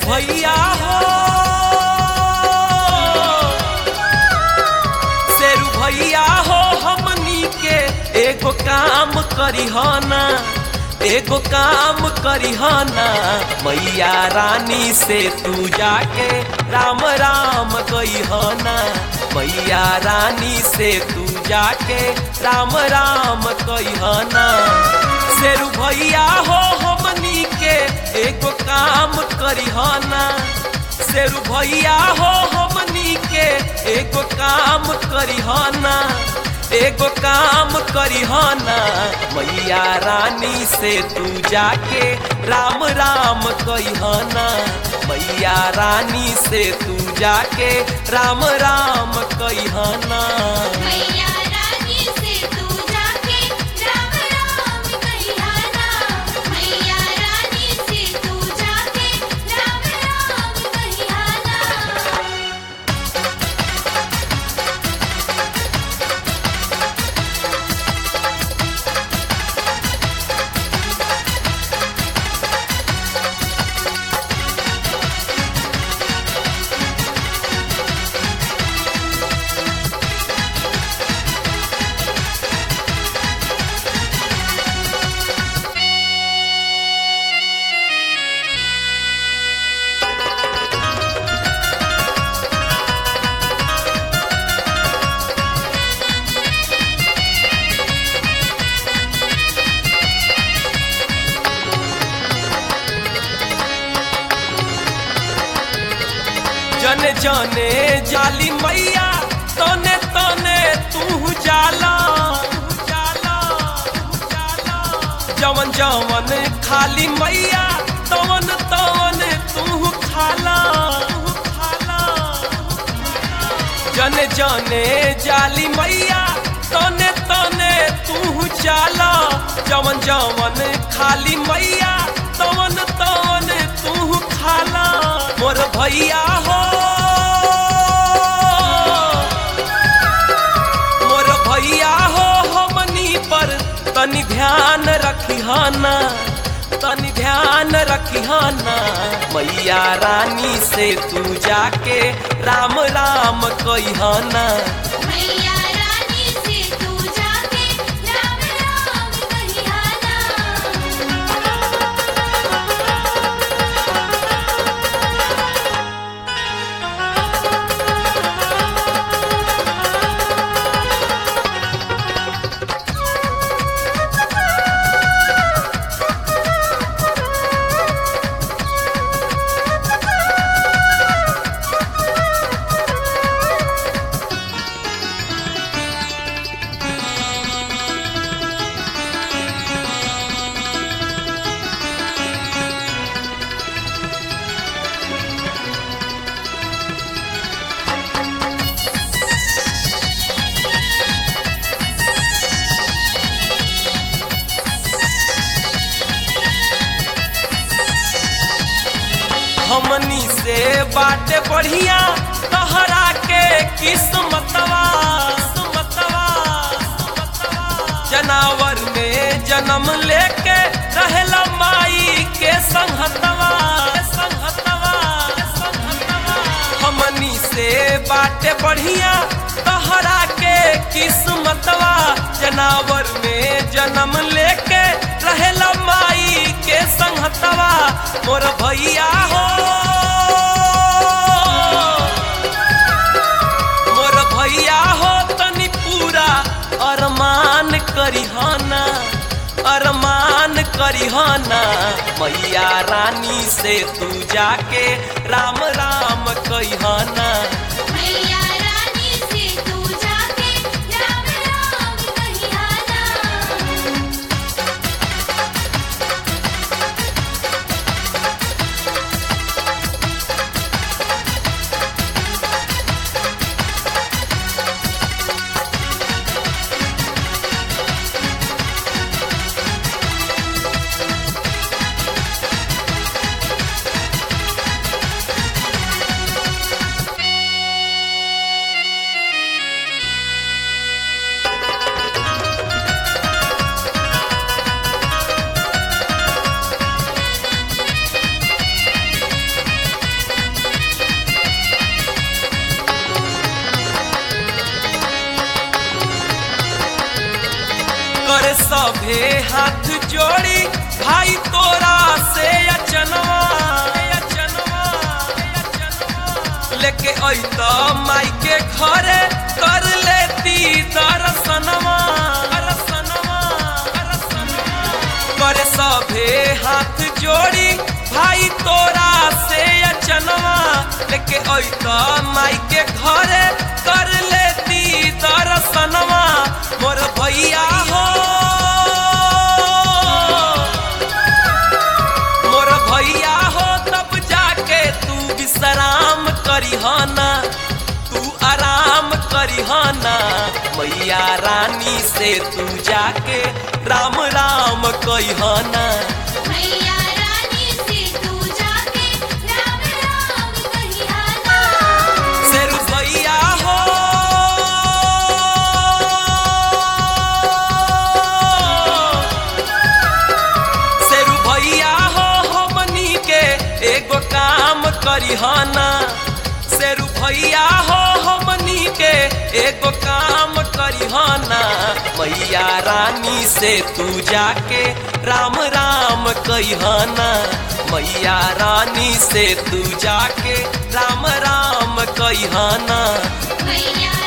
भैया हो शेरू भैया हो हमनी के एगो काम करिहना एगो काम करिहना मैया रानी से तू जाके राम राम कहिहना मैया रानी से तू जाके राम राम कहिहना शेरू भैया हो हमनी के एगो काम करिहना शेरू भैया हो हमनी के एगो काम करिहना एगो काम करिहना मैया रानी से तू जाके राम राम कहिहना मैया रानी से तू जाके राम राम कहिहना मैया रानी से तू जाके राम राम कहियाना मैया रानी से तू जाके राम राम कहियाना जने जने जाली मैया तने तने तू जाला जाला जाला जवन जवन खाली मैया तवन तवन तू खाला खाला जने जने जाली मैया तने तने तू जाला जवन जवन खाली मैया तवन तवन तू खाला मोर भैया हो मोर भैया हो हमनी पर तनि ध्यान रखिहाना तनि ध्यान रखिहाना मैया रानी से तू जाके राम राम कहिहाना मैया रानी से तू जाके राम राम कहियाना हमनी से बाटे बढ़िया तहरा के किस्मतवा किस्मतवा, किस्मतवा। जनावर में जन्म लेके रहेला माई के संहतवा संहतवा संहतवा हमनी से बाटे बढ़िया तहरा के किस्मतवा जनावर में जन्म लेके रहेला माई के संहतवा मोर भैया हो मोर भैया हो तनी पूरा अरमान करिहाना अरमान करिहाना मैया रानी से तू जाके राम राम कहिहाना मैया रानी से तू जाके राम राम कहियाना भाई तोरा से अचनवा अचनवा अचनवा लेके अइत माई के घरे कर लेती दर्शनवा दर्शनवा दर्शनवा करे सभे हाथ जोड़ी भाई तोरा से अचनवा लेके अइत माई के घरे कर लेती दर्शनवा मोर भैया हो मोर भैया हो तब जाके तू विश्राम करिहना तू आराम करिहना मैया रानी से तू जाके राम राम कहिहना मैया रानी से तू जाके राम राम कहियाना से रुपैया हो से रुपैया हो हमनी के एगो काम करिहना से रुपैया हो हमनी के एगो काम करिहना मैया रानी से तू जाके राम राम कहिहना मैया रानी से तू जाके राम राम कहिहना मैया